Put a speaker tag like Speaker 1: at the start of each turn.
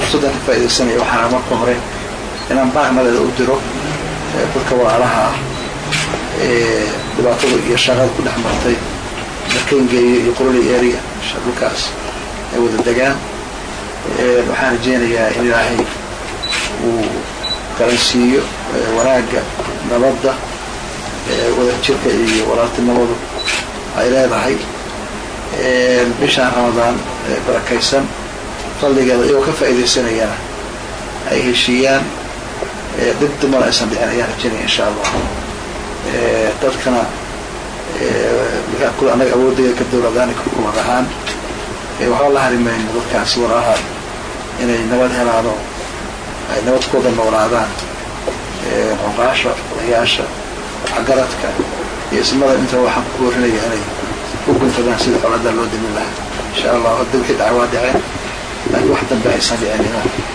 Speaker 1: fursaddan ka faaidaysanaya waxaana marka hore inaan baaqnadeeda u diro dadka walaalaha ah ee dhibaatada iyo shaqada ku dhex martay darkengeeyo iyo quroli area dhulkaas ay wada degaan waxaan rajeynayaa in ilaahay uu garansiiyo wanaagga nabadda wadajirka iyo walaaltinimadu ay leedahay bishaan ramadaan barakaysan fadligeeda iyagoo ka faaidaysanayana ay heshiiyaan dib dumar aysan dhicin ayaan rajeynaya insha allah dadkana kule annaga awoodaya ka dowladaan kukumad ahaan waxba la harimayno dadkaasi walaalaha inay nabad helaano ay nabadkooda noolaadaan xuqaasha odayaasha waxgaradka iyo ismada inta waxaan ku boorinaya inay u guntadaan sida coladaa loo dimin lahaa insha allah hadda wixii dhaca waa dhaceen laakiin wax dambe aysan dhicin